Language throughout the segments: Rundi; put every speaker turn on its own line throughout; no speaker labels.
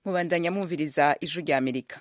mubandanya mwumviriza ijwi rya amerika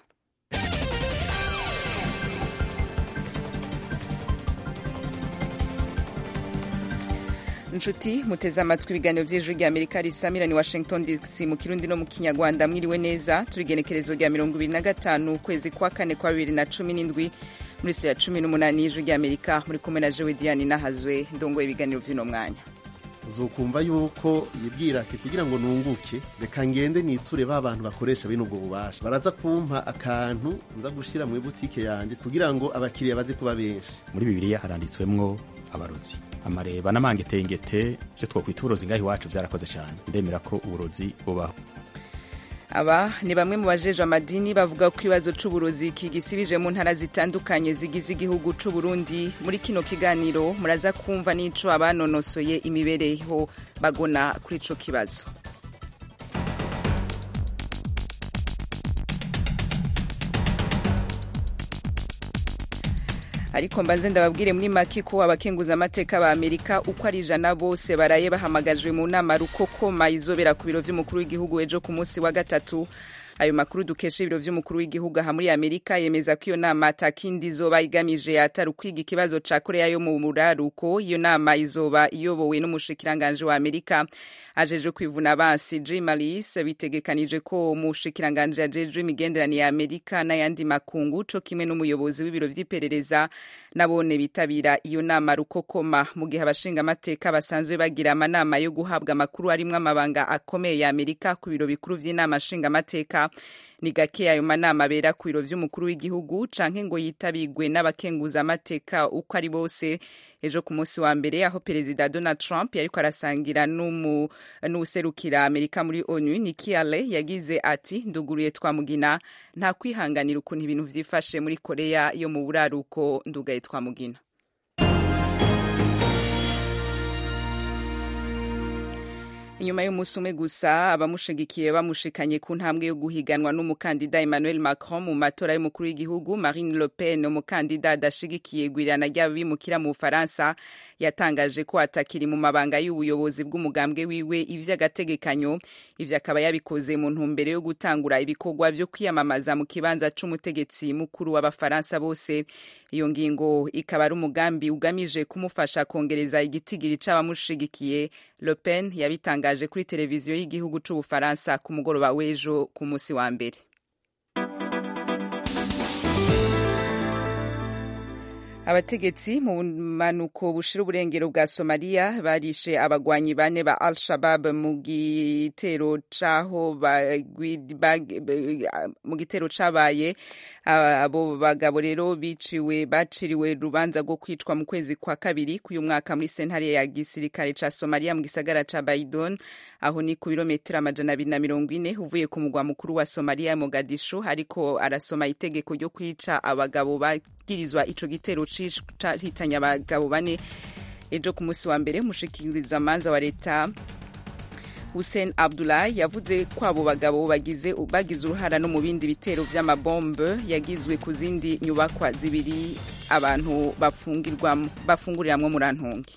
nshuti muteze amatwi ibiganiro by'ijwi rya amerika risamira ni washington dc mu kirundi no mu kinyarwanda mwiriwe neza turi igenekerezo rya mirongo ibiri na gatanu ukwezi kwa kane kwa bibiri na cumi n'indwi muri sitiyo ya cumi n'umunani y'ijwi rya amerika muri kumwe na jewe diane nahazwe ndongoye ibiganiro by'uno mwanya
uzokumva yuko yibwira ati kugira ngo nunguke reka ngende niture ba bantu bakoresha bene ubwo bubasha baraza kumpa akantu nza gushira mu butike yanjye kugira ngo abakiriya baze kuba benshi
muri bibiliya haranditswemwo abarozi amareba n'amangetengete ivyo twokwita uburozi ngaho iwacu vyarakoze cane ndemera ko uburozi bubaho
aba ni bamwe mu bajejwe amadini bavuga ko ikibazo c'uburozi kigisibije mu ntara zitandukanye zigize igihugu c'uburundi muri kino kiganiro muraza kumva n'ico abanonosoye imibereho bagona kuri ico kibazo ariko mbanze ndababwire muri make ko abakenguza amateka ba amerika uko ari ijana bose baraye bahamagajwe mu nama rukokoma izobera ku biro vy'umukuru w'igihugu ejo ku munsi wa gatatu ayo makuru dukesha ibiro vy'umukuru w'igihugu aha muri amerika yemeza ko iyo nama atakindi izoba igamije atari ukwiga ikibazo ca korea yo mu buraruko iyo nama izoba iyobowe n'umushikiranganje wa amerika ajeje kwivuna abansi jim malis bitegekanije ko umushikiranganje ajejwe imigenderanire ya amerika n'ayandi makungu co kimwe n'umuyobozi w'ibiro vy'iperereza nabone bitabira iyo nama rukokoma mu gihe abashinga amateka basanzwe bagira amanama yo guhabwa amakuru arimwo amabanga akomeye ya amerika ku biro bikuru vy'inama nshinga amateka ni gake ayo manama abera ku biro vy'umukuru w'igihugu canke ngo yitabigwe n'abakenguza amateka uko ari bose ejo ku munsi wa mbere aho perezida donald trump yariko arasangira n'uwuserukira amerika muri onu Nikki Haley yagize ati nduguruye twamugina nta kwihanganira ukuntu ibintu vyifashe muri korea yo mu buraruko ndugaye twamugina inyuma y'umunsi umwe gusa abamushigikiye bamushikanye ku ntambwe yo guhiganwa n'umukandida Emmanuel Macron mu matora y'umukuru w'igihugu Marine Le Pen umukandida adashigikiye gwirana ry'abimukira mu Bufaransa yatangaje ko atakiri mu mabanga y'ubuyobozi bw'umugambwe wiwe ivy'agategekanyo ivyo akaba yabikoze mu ntumbero yo gutangura ibikorwa vyo kwiyamamaza mu kibanza c'umutegetsi mukuru w'abafaransa bose iyo ngingo ikaba ari umugambi ugamije kumufasha kongereza igitigiri c'abamushigikiye Le Pen yabitangaje kuri televiziyo y'igihugu c'Ubufaransa ku mugoroba w'ejo ku musi wa mbere abategetsi mu manuko bushira uburengero bwa somaliya barishe abagwanyi bane ba al shabab mu gitero caho mu gitero cabaye abo bagabo rero biciwe baciriwe urubanza rwo kwicwa mu kwezi kwa kabiri k'uyu mwaka muri sentare ya gisirikare ca somaliya mu gisagara ca baidon aho ni ku birometero amajana abiri na mirongo ine uvuye ku mugwa mukuru wa somaliya mogadishu ariko arasoma itegeko ryo kwica abagabo bagirizwa ico gitero cahitanye abagabo bane ejo ku munsi wa mbere umushikiriza amanza wa leta Hussein Abdullah yavuze ko abo bagabo bagize bagize uruhara no mu bindi bitero vy'amabombe yagizwe ku zindi nyubakwa zibiri abantu bafungirwamo bafunguriramwo murantungi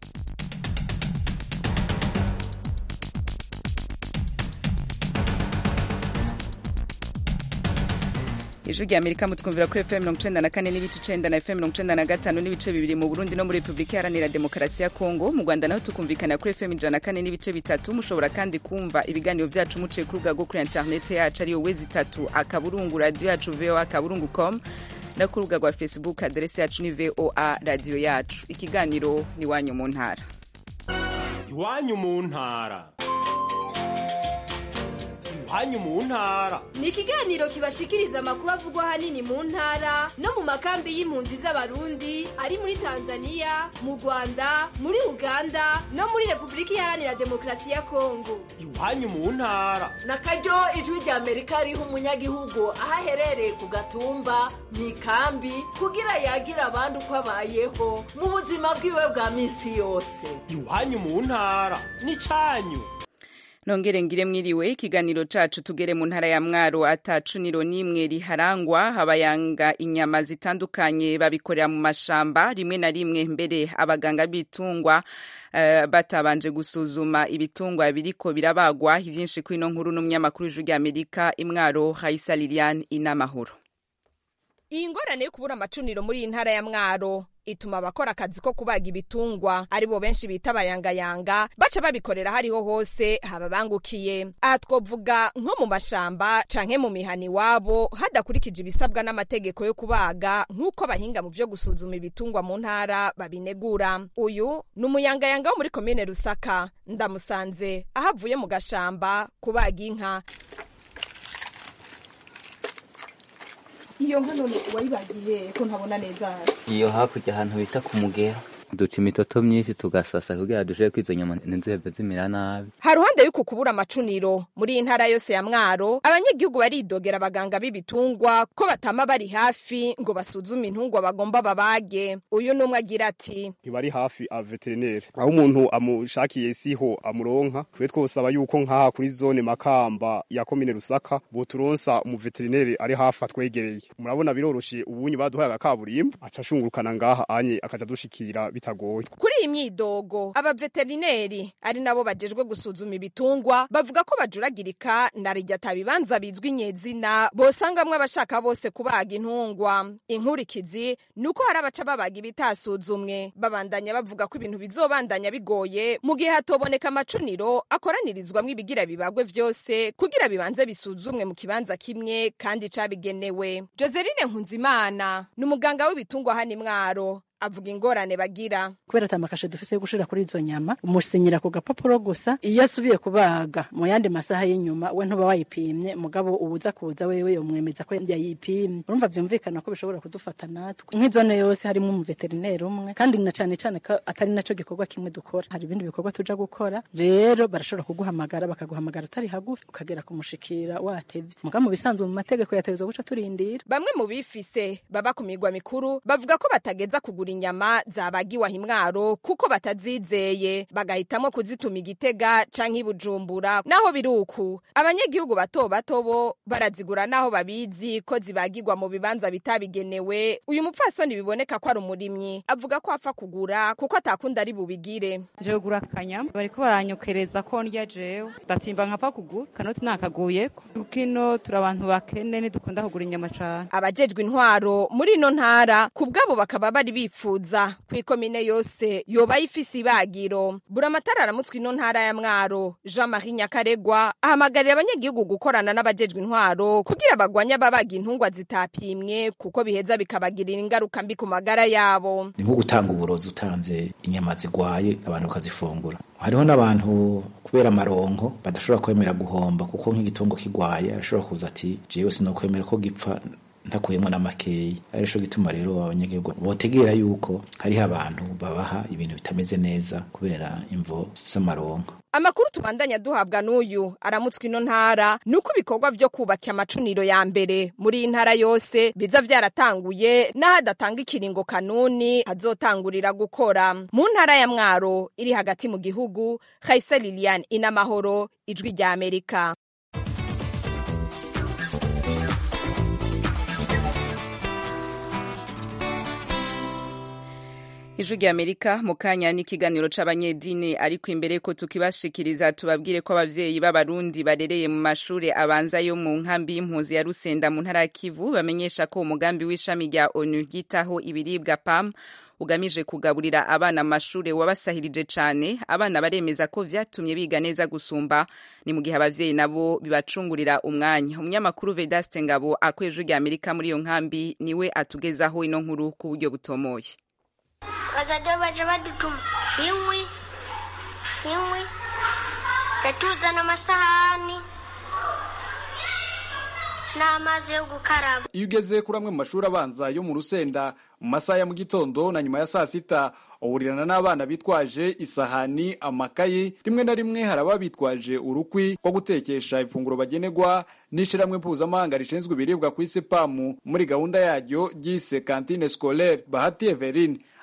ijwi rya amerika mutwumvira kuri fm mirongo icenda na kane n'ibice icenda na fm mirongo icenda na gatanu n'ibice bibiri mu burundi no muri repubulika iharanira demokarasi ya kongo mu rwanda naho tukumvikana kuri fm ijana na kane n'ibice bitatu mushobora kandi kumva ibiganiro vyacu muciye ku rubuga rwo kuri interinete yacu ariyo wezi itatu akaburungu radiyo yacu voa akaburungu com no ku rubuga rwa facebook aderesi yacu ni voa radiyo yacu ikiganiro ni iwanyu mu ntara
iwanyu mu ntara iwanyu mu ntara
ni ikiganiro kibashikiriza amakuru avugwa ahanini mu ntara no mu makambi y'impunzi z'abarundi ari muri tanzania mu rwanda muri uganda no muri repubulika iharanira demokarasi ya kongo
iwanyu mu ntara
na karyo ijwi rya amerika riha umunyagihugu aho aherereye ku gatumba mu ikambi kugira yagira abandi uko abayeho mu buzima bwiwe bwa minsi yose
iwanyu mu ntara ni cyanyu
nongere ngire mwiriwe ikiganiro cacu tugere mu ntara ya mwaro atacuniro n'imwe riharangwa abayanga inyama zitandukanye babikorera mu mashamba rimwe na rimwe mbere abaganga b'ibitungwa uh, batabanje gusuzuma ibitungwa biriko birabagwa ivyinshi kwino nkuru n'umunyamakuru w'ijwi ry'amerika imwaro haisa lilian inamahoro
iyi ngorane yo kubura amacuniro muri iyi ntara ya mwaro ituma abakora akazi ko kubaga ibitungwa aribo benshi bita abayangayanga baca babikorera hariho hose hababangukiye aha twovuga nko mu mashamba canke mu mihana iwabo hadakurikije ibisabwa n'amategeko yo kubaga nk'uko abahinga mu vyo gusuzuma ibitungwa mu ntara babinegura uyu ni umuyangayanga wo muri komine rusaka ndamusanze aho avuye mu gashamba kubaga inka
iyo nka none wayibagiye ko ntabona neza
iyo hakurya ahantu bita ku mugera duca imitoto myinshi tugasasa kugira dushobore ko izo nyama ntizihave zimera nabi
haruhande y'uku kubura amacuniro muri iyi ntara yose ya mwaro abanyagihugu baridogera abaganga b'ibitungwa ko batama bari hafi ngo basuzume intungwa bagomba babage uyu n'umwe agira ati
ntibari hafi a veterineri aho umuntu amushakiye siho amuronka twe twosaba yuko nk'aha kuri zone makamba ya komine rusaka boturonsa umuveterineri ari hafi atwegereye murabona biroroshe ubunyi baduhaye agakaburimbo aca ashungurukana ngaha anye akaja dushikira bitagoye
kuri iyi myidogo abaveterineri ari nabo bajejwe gusuzuma ibitungwa bavuga ko bajuragirika na rijya atabibanza bizwi nyezina bosangamwe abashaka bose kubaga intungwa inkurikizi ni uko hari abaca babaga ibitasuzumwe babandanya bavuga ko ibintu bizobandanya bigoye mu gihe hatoboneka amacuniro akoranirizwamwo ibigira bibagwe vyose kugira bibanze bisuzumwe mu kibanza kimwe kandi cabigenewe joseline nkunzimana ni umuganga w'ibitungwa hano imwaro avuga ingorane bagira
kubera atamakashe dufise yo gushira kuri izo nyama umusinyira ku gapapuro gusa iyo asubiye kubaga mu yandi masaha y'inyuma we ntuba wayipimye mugabo ubuza kuza wewe yomwemeza ko yayipimye urumva vyumvikana ko bishobora kudufata natwe nk'izone yose harimo umuveterineri umwe kandi na cane cane ko atari naco gikorwa kimwe dukora hari ibindi bikorwa tuja gukora rero barashobora kuguhamagara bakaguhamagara utari hagufi ukagera kumushikira watevye mugabo mu bisanzwe mu mategeko yategezwa guca turindira
bamwe mu bifise baba ku migwa mikuru bavuga ko batageza kugura inyama zabagiwe imwaro kuko batazizeye bagahitamo kuzituma igitega canke ibujumbura naho biruku abanyagihugu bato bato bo barazigura naho babizi ko zibagirwa mu bibanza bitabigenewe uyu mupfasoni biboneka ko ari umurimyi avuga ko apfa kugura kuko atakunda ari bubigire
jewe gura akanyama bariko baranyokereza ko ndya jewe ndatimba nkapfa kugura kanoti nakaguyeko kino turi abantu bakene ntidukunda kugura inyama cane
abajejwe intwaro muri ino ntara ku bwabo bakaba bari bifuza ku ikomine yose yoba ifise ibagiro buramatara aramutswe ino ntara ya mwaro jean marie nyakaregwa ahamagarira abanyagihugu gukorana n'abajejwe intwaro kugira bagwanye ababaga intungwa zitapimwe kuko biheza bikabagirira ingaruka mbi ku magara yabo
ni nko gutanga uburozi utanze inyama zigwaye abantu bakazifungura hariho n'abantu kubera amaronko badashobora kwemera guhomba kuko nk'igitungo kigwaye arashobora kuza ati jewe sinokwemera ko gipfa ntakuyemo n'amakeyi arico gituma rero abanyagihugu botegera yuko hariho abantu babaha ibintu bitameze neza kubera imvo z'amaronko
amakuru tubandanya duhabwa n'uyu aramutswe ino ntara ni uko ibikorwa vyo kubaka amacuniro ya mbere muri iyi ntara yose biza vyaratanguye n'ahadatanga ikiringo kanuni hazotangurira gukora mu ntara ya mwaro iri hagati mu gihugu haisa lilian inamahoro ijwi rya amerika
ijwi rya amerika mu kanya n'ikiganiro c'abanyedini ariko imbere ko tukibashikiriza tubabwire ko abavyeyi b'abarundi barereye mu mashure abanza yo mu nkambi y'impunzi ya rusenda mu ntara ya kivu bamenyesha ko umugambi w'ishami rya onu ryitaho ibiribwa pam ugamije kugaburira abana amashure wabasahirije cane abana baremeza ko vyatumye biga neza gusumba ni mu gihe abavyeyi nabo bibacungurira umwanya umunyamakuru vedaste ngabo akuye ijwi rya amerika muri iyo nkambi niwe atugezaho ino nkuru ku buryo butomoye
bazajya baje badutuma inkwi inkwi yatuzana amasahani n'amazi yo gukaraba
iyo ugeze kuri amwe mu mashuri abanza yo mu rusenda mu masaha ya mu gitondo na nyuma ya saa sita uhurirana n'abana bitwaje isahani amakayi rimwe na rimwe hari ababa bitwaje urukwi rwo gutekesha ifunguro bagenerwa n'ishyirahamwe mpuzamahanga rishinzwe ibiribwa ku isi pamu muri gahunda yaryo ryise kantine scolaire bahati everine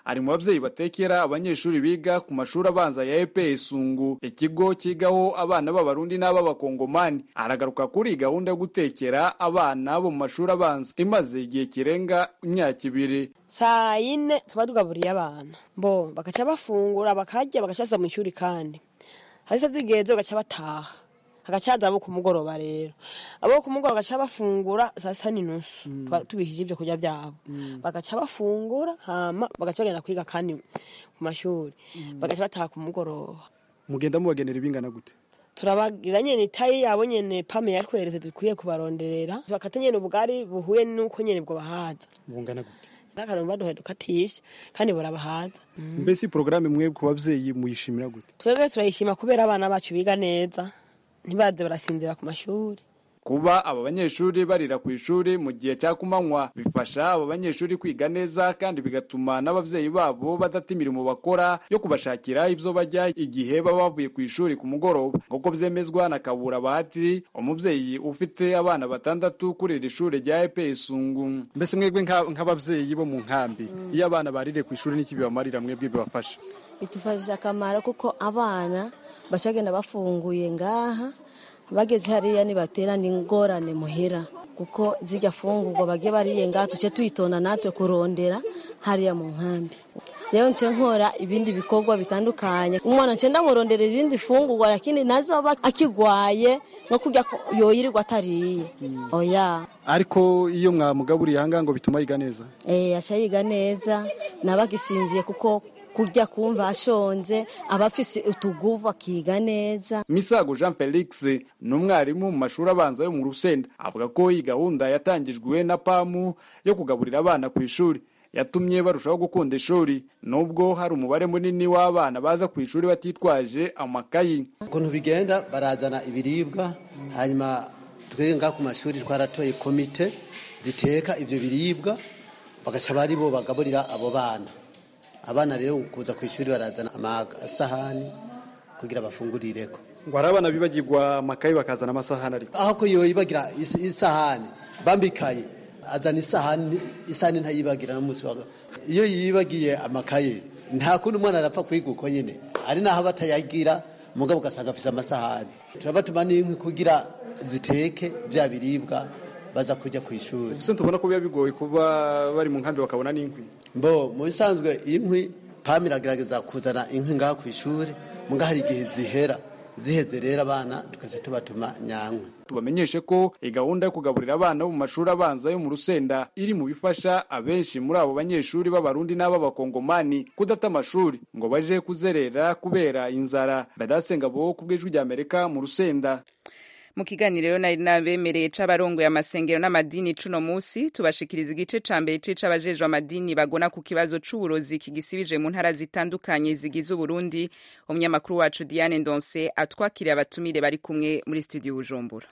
ari mu babyeyi batekera abanyeshuri biga ku mashuri abanza ya EPE Sungu ikigo kigaho abana b'abarundi n'ab'abakongomani aragaruka kuri gahunda yo gutekera abana bo mu mashuri abanza imaze igihe kirenga imyaka ibiri
saa yine tuba tugaburiye abana bo bagaca bafungura bakarya bagaca basa mu ishuri kandi hasi zigeze bagaca bataha hagacaza abo ku mugoroba rero abo ku mugoroba bagaca bafungura saa sita n'inusu tubishije ibyo kurya byabo bagaca bafungura hama bagaca bagenda kwiga kandi ku mashuri bagaca bataha ku mugoroba
mugenda mubagenera ibingana gute
turabagira nyene itayi yabo nyene pame yatweretse dukwiye kubaronderera bakata nyene ubugari buhuye n'uko nyene bwo bahaza
bungana gute
n'akantu baduhaye dukatisha kandi burabahaza
mbese porogaramu mwe ku babyeyi muyishimira gute
twebwe turayishima kubera abana bacu biga neza ntibaze barasinzira ku mashuri
kuba aba banyeshuri barira ku ishuri mu gihe cya kumanywa bifasha aba banyeshuri kwiga neza kandi bigatuma n'ababyeyi babo badata imirimo bakora yo kubashakira ibyo bajya igihe baba bavuye ku ishuri ku mugoroba nk'uko byemezwa na kabura bahati umubyeyi ufite abana batandatu kuri iri shuri rya epe sungu
mbese mwebwe nk'ababyeyi bo mu nkambi iyo abana barire ku ishuri n'iki bibamarira mwebwe bibafasha
bitufashije akamaro kuko abana bashagenda bafunguye ngaha bageze hariya nibaterana ingorane muhira kuko zijya fungurwa bagiye bariye ngaha tuce tuyitonda natwe kurondera hariya mu nkambi rero nce nkora ibindi bikorwa bitandukanye umwana nce ndamurondera ibindi fungurwa lakini nazoba akigwaye no kurya yoyirirwa atariye oya
ariko iyo mwamugaburiye ahangaha ngo bituma yiga neza
eh aca yiga neza nabagisinziye kuko kurya kumva ashonje aba afise utuguvu akiga neza
misago jean felix ni umwarimu mu mashuri abanza yo mu rusenda avuga ko iyi gahunda yatangijwe na pamu yo kugaburira abana ku ishuri yatumye barushaho gukunda ishuri nubwo hari umubare munini w'abana baza ku ishuri batitwaje amakayi
ukuntu bigenda barazana ibiribwa hanyuma twebwe ngaha ku mashuri twaratoye komite ziteka ibyo biribwa bagaca bari bo bagaburira abo bana abana rero kuza ku ishuri barazana amasahani kugira bafungurireko
ngo hari abana bibagirwa amakayi bakazana amasahani ariko
aho ko yoyibagira isahani bambikaye azana isahani isahani ntayibagira n'umunsi wa iyo yibagiye amakaye nta kundi umwana arapfa kwiga uko nyine ari naho batayagira umugabo ugasanga afise amasahani turabatuma n'inkwi kugira ziteke bya biribwa baza kujya ku ishuri
ese tubona ko biba bigoye kuba bari mu nkambi bakabona n'inkwi
mbo mu bisanzwe inkwi pam iragerageza kuzana inkwi ngaha ku ishuri muga hari igihe zihera ziheze rero abana tukaza tubatuma nyankwi
tubamenyeshe ko iyi gahunda yo kugaburira abana bo mu mashuri abanza yo mu rusenda iri mu bifasha abenshi muri abo banyeshuri b'abarundi n'ab'abakongomani kudata amashuri ngo baje kuzerera kubera inzara badasenga bo ku bw'ijwi ry'amerika mu rusenda
mu kiganiro rero nari nabemereye c'abarongoye amasengero n'amadini cuno musi tubashikiriza igice ca mbere c'abajejwe amadini bagona ku kibazo c'uburozi kigisibije mu ntara zitandukanye zigize uburundi umunyamakuru wacu diane ndonse atwakiriye abatumire bari kumwe muri studio bujumbura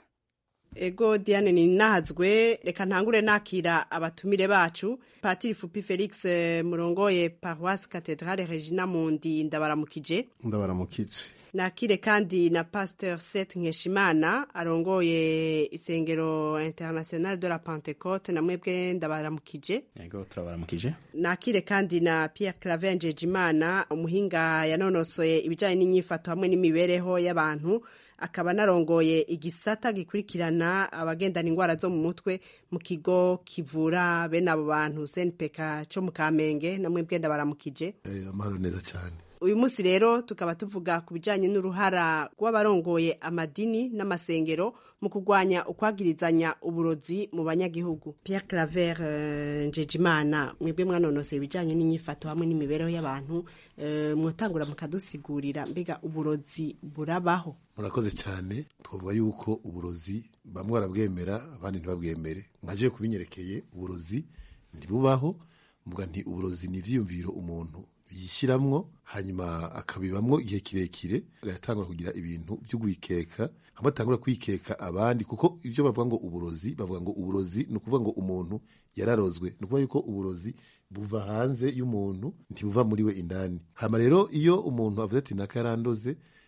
ego diane ni nahazwe reka ntangure nakira abatumire bacu patiri fupi felix murongoye paroisse cathedrale regina mundi ndabaramukije
ndabaramukije
nakire kandi na pasteur Seth Nkeshimana arongoye isengero international de la Pentecote na mwebwe ndabaramukije
yego turabaramukije
nakire kandi na Pierre Claver Njejimana umuhinga yanonosoye ibijanye n'inyifato hamwe n'imibereho y'abantu akaba narongoye igisata gikurikirana abagendana indwara zo mu mutwe mu kigo kivura bene abo bantu senpeka co mu kamenge na mwebwe ndabaramukije
amahoro neza cyane
uyu munsi rero tukaba tuvuga ku bijyanye n'uruhara rw'abarongoye amadini n'amasengero mu kurwanya ukwagirizanya uburozi mu banyagihugu Pierre Claver Njejimana mwebwe mwanonoseye ibijyanye n'inyifato hamwe n'imibereho y'abantu mwotangura mukadusigurira mbega uburozi burabaho
murakoze cyane twavuga yuko uburozi bamwe barabwemera abandi ntibabwemere nkaje kubinyerekeye uburozi ntibubaho mvuga nti uburozi ni ibyiyumviro umuntu yishyiramwo hanyuma akabibamwo igihe kirekire agatangura kugira ibintu byo kwikeka hamwe atangura kwikeka abandi kuko ibyo bavuga ngo uburozi bavuga ngo uburozi ni ukuvuga ngo umuntu yararozwe ni ukuvuga yuko uburozi buva hanze y'umuntu ntibuva muri we indani hama rero iyo umuntu avuze ati naka yarandoze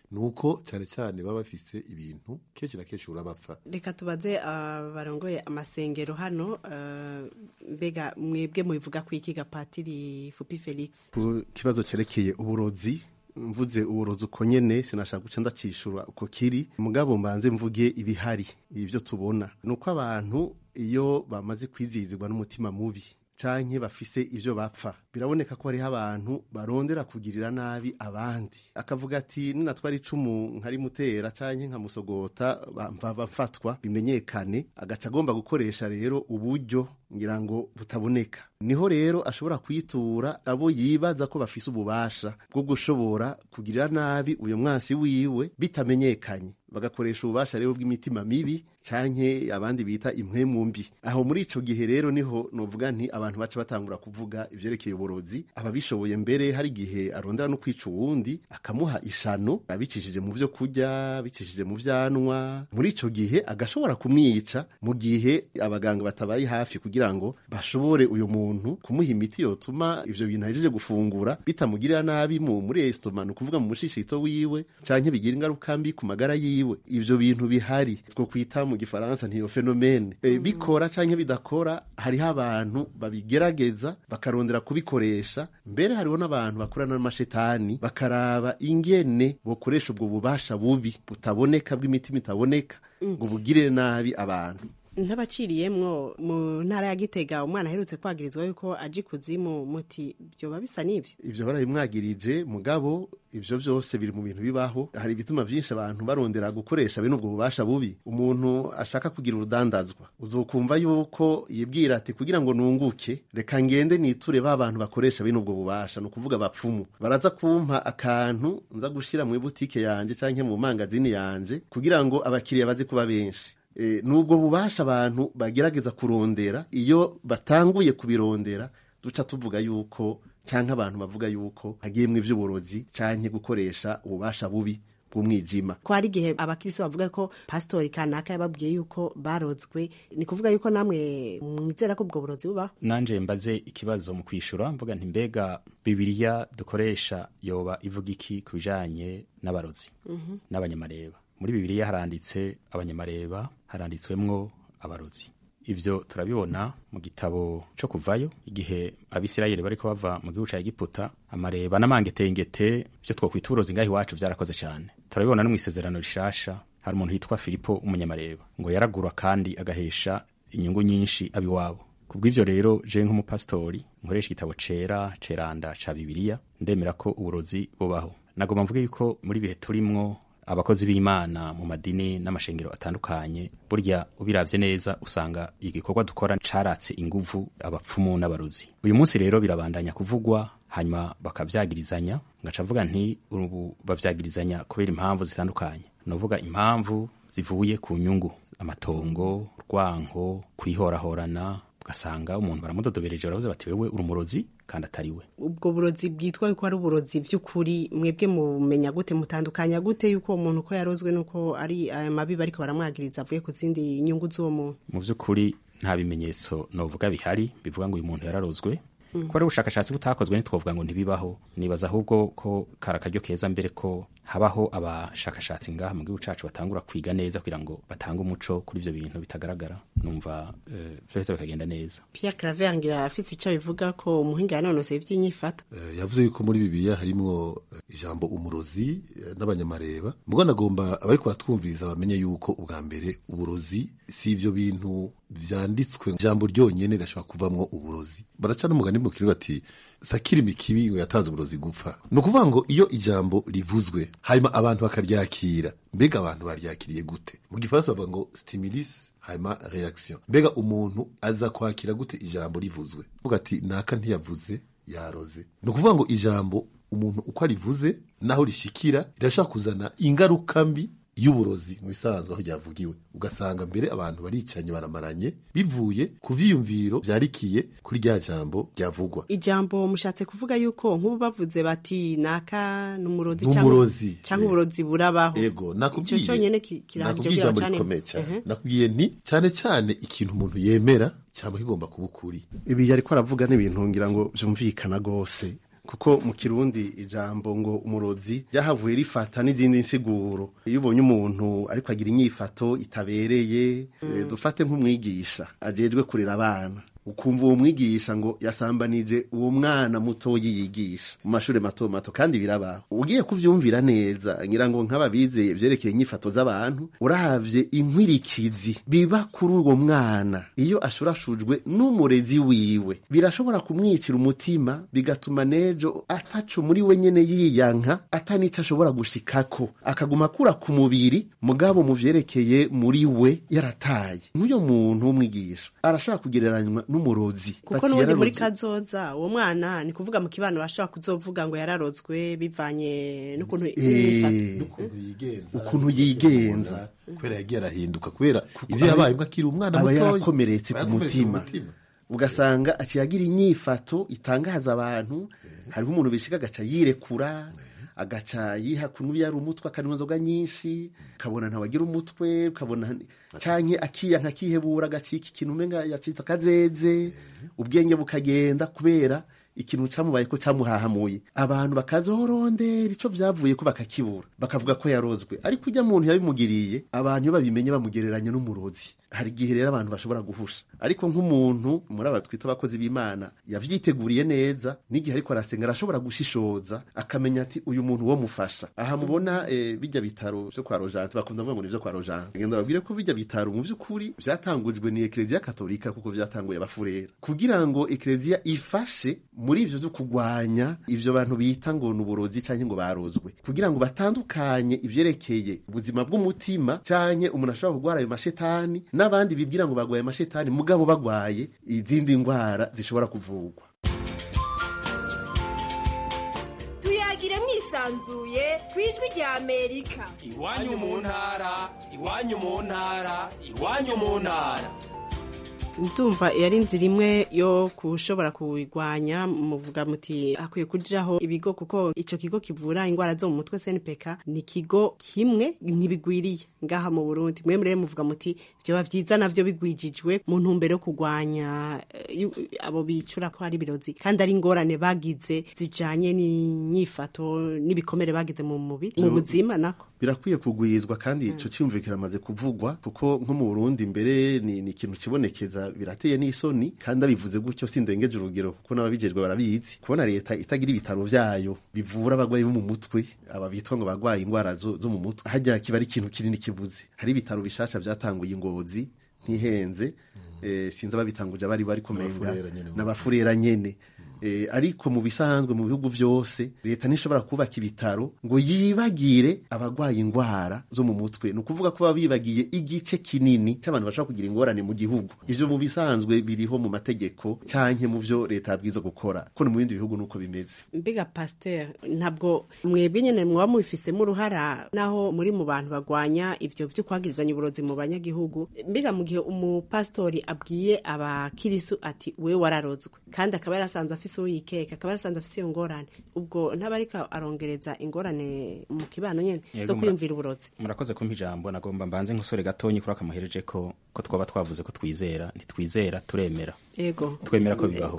nuko cyane cyane baba bafise ibintu kenshi na kenshi urabapfa
reka tubaze abarongoye amasengero hano eh, mbega mwebwe mubivuga ku iki gapatiri fupi felix
ku kibazo cerekeye uburozi mvuze uburozi uko nyene sinashaka guca ndacishura uko kiri mugabo mbanze mvuge ibihari ibyo tubona ni uko abantu iyo bamaze kwizihizwa n'umutima mubi canke bafise ivyo bapfa biraboneka ko hariho abantu barondera kugirira nabi abandi akavuga ati ninatwara icumu nkarimutera canke nkamusogota bamva bafatwa bimenyekane agaca agomba gukoresha rero uburyo ngira ngo butaboneka niho rero ashobora kwitura abo yibaza ko bafise ububasha bwo gushobora kugirira nabi uyo mwansi wiwe bitamenyekanye bagakoresha ububasha rero bw'imitima mibi canke abandi bita impwemu mbi aho muri ico gihe rero niho novuga nti abantu baca batangura kuvuga ivyerekeye uburozi ababishoboye mbere hari igihe arondera no kwica uwundi akamuha ishano abicishije mu vyo kurya bicishije mu vyanwa muri ico gihe agashobora kumwica mu gihe abaganga batabaye hafi kugira ngo bashobore uyu muntu kumuha imiti yotuma ivyo bintu ahejeje gufungura bitamugirira nabi mu muri estoma ni ukuvuga mu mushishito wiwe canke bigira ingaruka mbi ku magara yiwe ivyo bintu bihari two kwita mu gifaransa ntiyo fenomene e, bikora canke bidakora hariho abantu babigerageza bakarondera kubikoresha mbere hariho n'abantu bakorana n'amashetani bakaraba ingene bokoresha ubwo bubasha bubi butaboneka bw'imitima itaboneka ngo bugirire nabi abantu
ntabaciriyemwo mu ntara ya gitega umwana aherutse kwagirizwa yuko aje ikuzimu muti byoba bisa n'ibyo
ivyo barabimwagirije mugabo ivyo vyose biri mu bintu bibaho hari ibituma vyinshi abantu barondera gukoresha bene ubwo bubasha bubi umuntu ashaka kugira urudandazwa uzokumva yuko yibwira ati kugira ngo nunguke reka ngende niture ba bantu bakoresha bene ubwo bubasha ni ukuvuga abapfumu baraza kumpa akantu nza gushira mu ibutike yanje canke mu mangazini yanje kugira ngo abakiriya baze kuba benshi e, nubwo bubasha abantu bagerageza kurondera iyo batanguye kubirondera duca tuvuga yuko canke abantu bavuga yuko hagiyemwo ivy'uburozi canke gukoresha ububasha bubi bw'umwijima
ko hari igihe abakirisi bavuga ko pasitori kanaka yababwiye yuko barozwe ni kuvuga yuko namwe mwizera ko ubwo burozi bubaho
nanje mbaze ikibazo mu kwishura mvuga nti mbega bibiliya dukoresha yoba ivuga iki ku bijanye n'abarozi
Mhm.
n'abanyamareba muri bibiliya haranditse abanyamareba haranditswemwo abarozi ivyo turabibona mu gitabo co kuvayo igihe abisirayeli bariko bava mu gihugu ca egiputa amareba n'amangetengete vyo twokwita uburozi ngaho iwacu vyarakoze cane turabibona no mw'isezerano rishasha hari umuntu yitwa filipo umunyamareba ngo yaragura kandi agahesha inyungu nyinshi abiwabo kubw'ivyo rero je nk'umupasitori nkoresha igitabo cera ceranda ca bibiliya ndemera ko uburozi bubaho nagomba mvuge yuko muri bihe turimwo abakozi b'imana mu madini n'amashengero atandukanye burya ubiravye neza usanga igikorwa dukora caratse inguvu abapfumu n'abarozi uyu munsi rero birabandanya kuvugwa hanyuma bakavyagirizanya ngaca mvuga nti ubu bavyagirizanya kubera impamvu zitandukanye novuga impamvu zivuye ku nyungu amatongo urwanko kwihorahorana ugasanga umuntu baramudodobereje baravuze bati wewe uri umurozi kandi atari we
ubwo burozi bwitwa yuko ari uburozi by'ukuri mwebwe mumenya gute mutandukanya gute yuko uwo muntu uko yarozwe nuko ari aya mabi bariko baramwagiriza avuye ku zindi nyungu z'uwo muntu
mu by'ukuri nta bimenyetso novuga bihari bivuga ngo uyu muntu yararozwe
Mm.
ko ari ubushakashatsi butakozwe ntitwovuga ngo ntibibaho nibaza ahubwo ko kari akaryo keza mbere ko habaho abashakashatsi ngaha mu gihugu cacu batangura kwiga neza kugira ngo batange umuco kuri ivyo bintu bitagaragara numva eh, vyose bikagenda neza
Pierre Claver ngira afise icyo bivuga ko umuhinga yanonoseye iby'inyifato
Eh, yavuze yuko muri bibiliya harimwo eh, ijambo umurozi eh, n'abanyamareba mugo nagomba abariko baratwumviriza bamenye yuko ubwa mbere uburozi si ivyo bintu vyanditswe ijambo ryonyene rirashobora kuvamwo uburozi baraca n'umugani mu kirundi bati sakira imikibi ngo yatanze uburozi gupfa ni ukuvuga ngo iyo ijambo rivuzwe hanyuma abantu bakaryakira mbega abantu baryakiriye gute mu gifaransa bavuga ngo stimulus hanyuma reaction mbega umuntu aza kwakira gute ijambo rivuzwe uvuga ati naka ntiyavuze yaroze ni ukuvuga ngo ijambo umuntu uko arivuze naho rishikira rirashobora kuzana ingaruka mbi y'uburozi mu bisanzwe aho ryavugiwe ugasanga mbere abantu baricanye baramaranye bivuye ku vyiyumviro vyarikiye kuri rya jambo ryavugwa
ijambo mushatse kuvuga yuko nk'ubu bavuze bati naka n'umurozi
N'umurozi,
cyangwa uburozi burabaho
ego nakubwiye
ico cyonyene ki- kirahagije
nakubwiye
kugira
ijambo
bacane-
rikomeye cyane
Ehe.
nakubwiye nti cyane cyane ikintu umuntu yemera cyangwa kigomba kuba ukuri
ibi yariko aravuga n'ibintu ngira ngo vyumvikana gose kuko mu kirundi ijambo ngo umurozi ryahavuye rifata n'izindi nsiguro iyo ubonye umuntu ariko agira inyifato itabereye eh, dufate nk'umwigisha ajejwe kurera abana ukumva uwo mwigisha ngo yasambanije uwo mwana mutoyi yigisha mu mashuri mato mato kandi birabaho ugiye kuvyumvira neza ngira ngo nk'ababize vyerekeye inyifato z'abantu uravye inkwirikizi biba kuri uwo mwana iyo ashurashujwe n'umurezi wiwe birashobora kumwicira umutima bigatuma nejo ataco muri we nyene yiyanka atanico ashobora gushikako akaguma akura ku mubiri mugabo mu vyerekeye muri we yarataye nk'uyo muntu w'umwigisha arashobora kugereranywa n'umurozi
kuko
Bati
n'ubundi muri
yararozwe.
kazoza uwo mwana ni kuvuga mu kibano bashobora kuzovuga ngo yararozwe bivanye n'ukuntu
Eh, ukuntu yigenza
kubera yagiye arahinduka kubera ivyo yabaye mbwa akiri umwana
aba
mutoya
yarakomeretse ku
Yarakomeretse
mutima ugasanga aciye agira inyifato itangaza abantu hariho umuntu bishika agaca yirekura agaca yiha kunubi yari umutwe akanywa inzoga nyinshi ukabona ntawagira umutwe ukabona canke akiyanka akihebura agacika ikintu umenga yacitse akazeze ubwenge bukagenda kubera ikintu camubaye ko camuhahamuye abantu bakazorondera ico vyavuye ko bakakibura bakavuga ko yarozwe ariko ujya muntu yabimugiriye abantu iyo babimenye bamugereranya n'umurozi hari igihe rero abantu bashobora guhusha ariko nk'umuntu muri aba twita abakozi b'imana yavyiteguriye neza n'igihe ariko arasenga arashobora gushishoza akamenya ati uyu muntu wo mufasha aha mubona eh, bijya bitaro vyo kwa rojante bakunda kuvuga ngo ni vyo kwa rojante ngenda babwire ko bijya bitaro mu vy'ukuri vyatangujwe ni ekleziya katolika kuko vyatanguye abafurera kugira ngo ekleziya ifashe muri ivyo vyo kugwanya ivyo bantu bita ngo ni uburozi canke ngo barozwe kugira ngo batandukanye ivyerekeye ubuzima bw'umutima canke umuntu ashobora kurwara ayo mashetani n'abandi bibwira ngo bagwaye amashetani mugabo bagwaye izindi ndwara zishobora kuvugwa
tuyagire mwisanzuye ku ijwi rya amerika
iwanyu mu ntara iwanyu mu ntara iwanyu mu ntara
ndumva yari inzira imwe yo kushobora kuwigwanya muvuga muti hakwiye kujaho ibigo kuko ico kigo kivura indwara zo mu mutwe SNPK ni ikigo kimwe ntibigwiriye ngaha mu Burundi mwe murere muvuga muti vyoba vyiza navyo bigwijijwe mu ntumbero yo kugwanya eh, yu- abo bicura ko ari birozi kandi ari ingorane bagize zijanye n'inyifato n'ibikomere bagize mu mubiri mu buzima nako
birakwiye kugwizwa kandi ico cyumviro kiramaze kuvugwa kuko nko mu Burundi mbere ni, ni ikintu kibonekeza birateye n'isoni kandi abivuze gutyo sindengeje urugero kuko n'ababijejwe barabizi kubona leta itagira ibitaro vyayo bivura abagwayi bo mu mutwe aba bitwa ngo bagwaye indwara zo, zo mu mutwe hajya kiba ari ikintu kinini kibuze hari ibitaro bishasha vyatanguye ingozi ntihenze eh, sinzi ababitanguje abari bari kumenga
N'abafurera nyene.
n'abafurera nyene Eh, ariko mu bisanzwe mu bihugu vyose leta ntishobora kubaka ibitaro ngo yibagire abagwaye indwara zo mu mutwe ni ukuvuga ko baba bibagiye igice kinini cy'abantu bashobora kugira ingorane mu gihugu ivyo mu bisanzwe biriho mu mategeko canke mu vyo leta yabwiza gukora ko no mu bindi bihugu nuko bimeze
mbiga pasteur ntabwo mwebwe nyene mwaba mubifisemo uruhara naho muri mu bantu bagwanya ivyo vyo kwagirizanya uburozi mu banyagihugu mbiga mu gihe umupastori abwiye abakirisu ati we wararozwe kandi akaba yarasanzwe afise uwo yikeka akaba yarasanzwe afise iyo ngorane ubwo ntaba ariko arongereza ingorane mu kibano nyene
Yego,
zo
mura-
kwiyumvira uburozi
murakoze kumpa ijambo nagomba mbanze nk'usore gatonyi kuri akamuhereje ko ko twaba twavuze ko twizera ntitwizera turemera
ego
twemera ko bibaho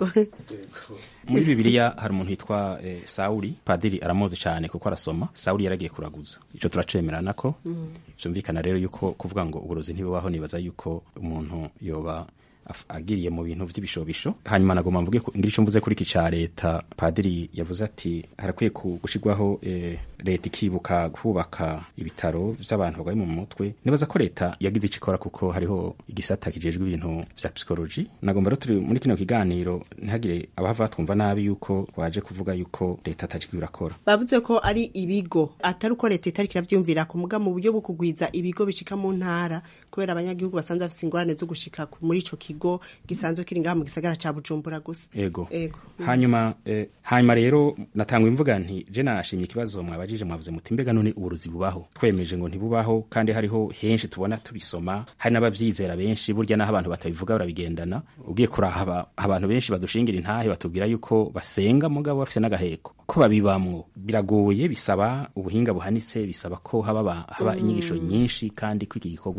muri bibiliya hari umuntu witwa eh, sawuli padiri aramuzi cyane kuko arasoma sawuli yaragiye kuraguza ico turacemerana ko byumvikana rero yuko kuvuga ngo uburozi ntibubaho nibaza yuko umuntu yoba af- agiriye mu bintu vy'ibishobisho hanyuma nagomba mvuge ko ngira ico mvuze kuri iki ca leta padiri yavuze ati harakwiye ku- gushirwaho eh, leta ikibuka kubaka ibitaro vy'abantu barwaye mu mutwe nibaza ko leta yagize ico ikora kuko hariho igisata kijejwe ibintu vya psychology nagomba rero turi muri kino kiganiro ntihagire abahava batwumva nabi yuko waje kuvuga yuko leta atajwi irakora
bavuze ko ari ibigo atari uko leta itariko iravyumvira ku muga mu buryo bwo kugwiza ibigo bishika mu ntara kubera abanyagihugu basanzwe bafise ingorane zo gushika ku- muri ico kigo gisanzwe kiri ngaha mu gisagara ca bujumbura gusa
ego
ego
hanyuma eh, hanyuma rero natangwa imvuga nti je nashimye ikibazo mwabajije mwavuze muti mbega none uburozi bubaho twemeje ngo ntibubaho kandi hariho henshi tubona tubisoma hari n'abavyizera benshi burya naho abantu batabivuga barabigendana ugiye kurahaba abantu benshi badushingira intahe batubwira yuko basenga mugabo bafise n'agaheko ko babibamwo biragoye bisaba ubuhinga buhanitse bisaba ko haba, ba- haba inyigisho nyinshi kandi ko iki gikorwa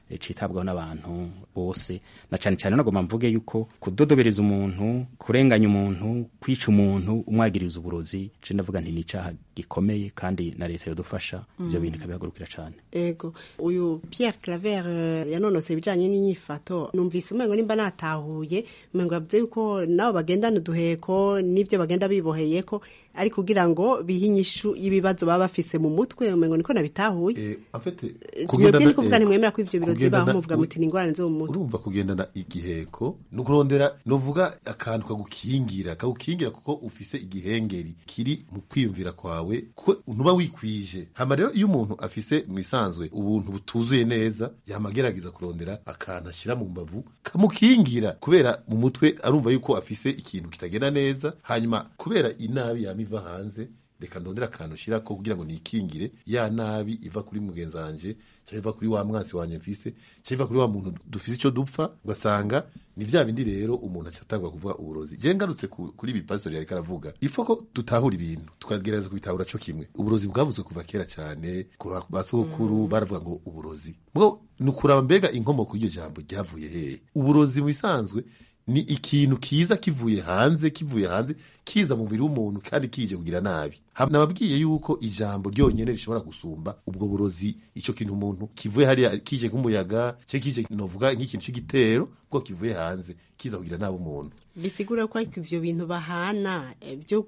eh, citabwaho n'abantu bose na cane cane nagomba mvuge yuko kudodobereza umuntu kurenganya umuntu kwica umuntu umwagiriza uburozi je ndavuga nti ni icaha gikomeye kandi na leta yodufasha ivyo
Mm.
bintu ikabihagurukira cane
ego uyu Pierre Claver eh, yanonoseye ibijanye n'inyifato numvise umengo nimba natahuye umengo yavuze yuko nabo bagendana uduheko n'ivyo bagenda biboheyeko ari kugira ngo bihe inyishu y'ibibazo baba bafise mu mutwe umengo niko nabitahuye
afite
mwebwe ni kuvuga
eh,
ntimwemera ko ivyo birozi
kugendana-
baho muvuga muti ni ingorane zo mu mutwe
urumva kugendana igiheko ni ukurondera novuga akantu kagukingira kagukingira kuko ufise igihengeri kiri mu kwiyumvira kwawe kuko ntuba wikwije hama rero iyo umuntu afise mu isanzwe ubuntu butuzuye neza yama agerageza kurondera akantu ashyira mu mbavu kamukingira kubera mu mutwe arumva yuko afise ikintu kitagenda neza hanyuma kubera inabi yama iva hanze reka ndondera akantu ushyirako kugira ngo nikingire ya nabi iva kuri mugenzi wanje cyangwa iva kuri wa mwansi wanje mfise cyangwa iva kuri wa muntu dufise icyo dupfa ugasanga ni vya bindi rero umuntu aca atangura kuvuga uburozi je ngarutse ku- kuri ibi pastori yariko aravuga ifo ko dutahura ibintu tukagerageza kubitahura co kimwe uburozi bwavuzwe kuva kera cyane ku ba- basogokuru baravuga ngo uburozi bwo ni ukuraba mbega inkomoko y'iryo jambo ryavuye hehe uburozi mu bisanzwe ni ikintu kiza kivuye hanze kivuye hanze kiza mu mubiri w'umuntu kandi kije kugira nabi Ha- nababwiye yuko ijambo ryonyene rishobora gusumba ubwo burozi ico kintu umuntu kivuye hariya kije nk'umuyaga cye kije novuga nk'ikintu c'igitero bwo kivuye hanze kiza kugira nabi umuntu
bisigura ko ariko ivyo bintu bahana eh, byo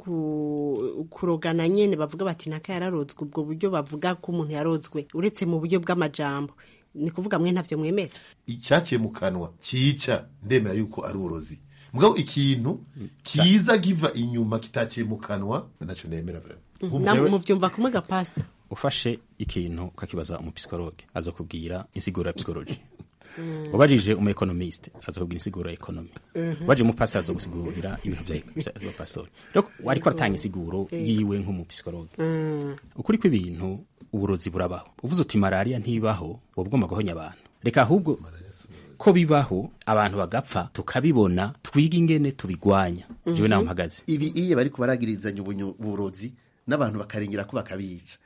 ku- kurogana nyene bavuga bati naka yararozwe ubwo buryo bavuga ko umuntu yarozwe uretse mu buryo bw'amajambo ni kuvuga mwe ntavyo mwemera
icyaciye mu kanwa cyica ndemera yuko ari uburozi mugabo ikintu kiza kiva inyuma kitaciye mu kanwa naco nemera vraiment
namwe muvyumva kumwe ga pastor
ufashe ikintu ukakibaza umupsikologe aza kubwira insiguro ya psikoloji ubajije umu economiste aza kubwira insiguro ya ekonomi
Mhm.
ubajije umupasiteri aza gusigurira ibintu bya bya- bya pastori rero wariko aratanga insiguro
Eh.
yiwe nk'umupsikologe
Mm.
ukuri kw'ibintu uburozi burabaho uvuze uti malariya ntibaho uba ugomba guhonya abantu reka ahubwo ko bibaho abantu bagapfa tukabibona twiga ingene tubigwanya jewe nawe mpagaze
ibi iyo bari kubaragirizanya ubunyu- uburozi n'abantu bakarengera ko bakabica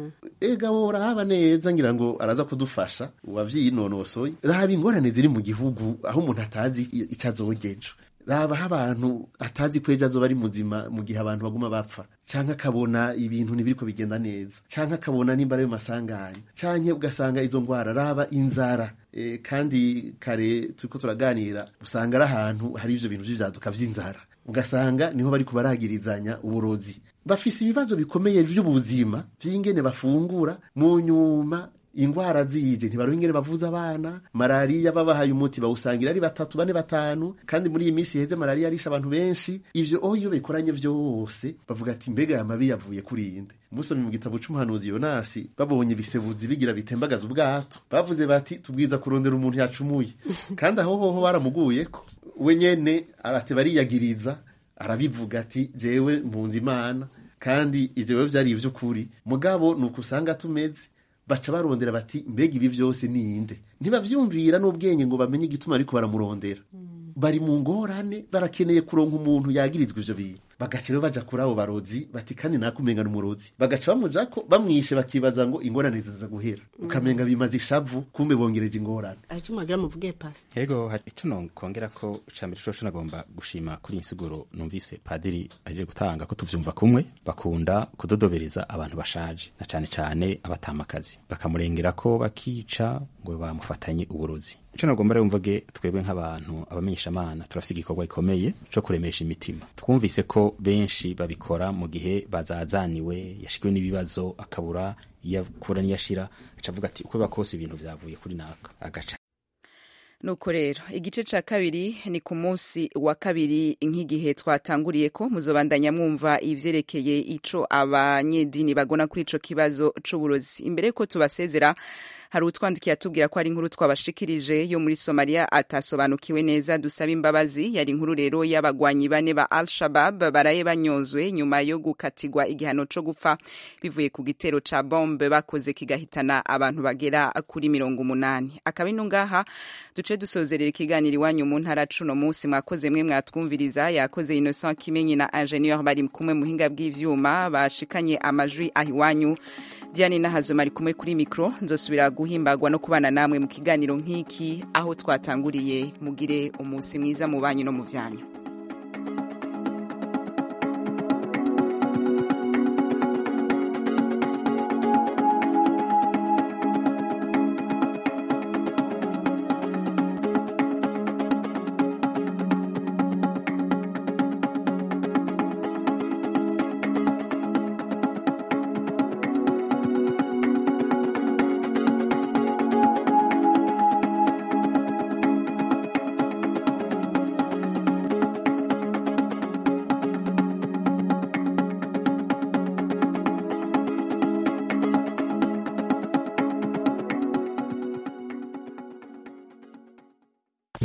ega wowe urahaba neza ngira ngo araza kudufasha uwavyinonosoye raba ingorane ziri mu gihugu aho umuntu atazi i- ico azogejo raba aho abantu atazi ko ejo azoba ari muzima mu gihe abantu baguma bapfa canke akabona ibintu ntibiriko bigenda neza canke akabona nimba ari masanganya canke ugasanga izo ngwara raba inzara e, kandi kare turiko turaganira usanga ari ahantu hari ivyo bintu vy'ivyaduka vy'inzara ugasanga niho bari kubaragirizanya uburozi bafise ibibazo bikomeye vy'ubuzima vy'ingene bafungura mu nyuma ingwara zije ntibaronka ingene bavuza abana malariya babahaye umuti bawusangira ari batatu bane batanu kandi muri iyi minsi iheze malariya arisha abantu benshi ivyo oho iyo bikoranye vyose bavuga ati mbega aya mabi yavuye kuri inde musomye mu gitabo c'umuhanuzi yonasi babonye ibisebuzi bigira bitembagaza ubwato bavuze bati tubwiza kurondera umuntu yacumuye kandi aho hoho baramuguyeko we nyene arate bariyagiriza arabivuga ati jewe mpunze imana kandi ivyo rero vyari ivy'ukuri mugabo ni uko usanga tumeze baca barondera bati mbega ibi vyose ninde ntibavyumvira n'ubwenge ngo bamenye igituma ariko baramurondera bari mu ngorane barakeneye kuronka umuntu yagirizwa ivyo bintu bagaca rero baja kuri abo barozi bati kandi nakumenga n'umurozi bagaca bamujako bamwishe bakibaza ngo ingorane ziza guhera ukamenga bimaze ishavu kumbe bongereje ingorane
ariko mwagira muvuge pastor
Ego hari ico nokongera ko icambere coco nagomba gushima kuri iyi nsiguro numvise padiri aje gutanga ko tuvyumva kumwe bakunda kudodobereza abantu bashaje na cane cane abatamakazi bakamurengera ko bakica ngo bamufatanye uburozi ico nagomba rero mvuge twebwe nk'abantu abamenyeshamana turafise igikorwa gikomeye co kuremesha imitima twumvise ko benshi babikora mu gihe bazazaniwe yashikiwe n'ibibazo akabura iyo akura n'iyo ashira aca avuga ati uko biba kose ibintu vyavuye kuri naka agaca
nuko rero igice ca kabiri ni ku munsi wa kabiri nk'igihe twatanguriye ko muzobandanya mwumva ivyerekeye ico abanyedini bagona kuri ico kibazo c'uburozi imbere ko tubasezera hari utwandikiye atubwira ko ari inkuru twabashikirije yo muri Somalia atasobanukiwe neza dusaba imbabazi yari inkuru rero y'abagwanyi bane ba Al-Shabab baraye banyozwe nyuma yo gukatigwa igihano co gupfa bivuye ku gitero ca bombe bakoze kigahitana abantu bagera kuri mirongo umunani akaba ino ngaha duce duce dusozerera ikiganiro iwanyu mu ntara cuno munsi mwakoze mwe mwatwumviriza yakoze innocent kimenyi na ingenieur bari kumwe muhinga bw'ivyuma bashikanye amajwi aho iwanyu diane nahazoma ari kumwe kuri mikro nzosubira guhimbagwa no kubana namwe mu kiganiro nk'iki aho twatanguriye mugire umunsi mwiza mu banyu no mu vyanyu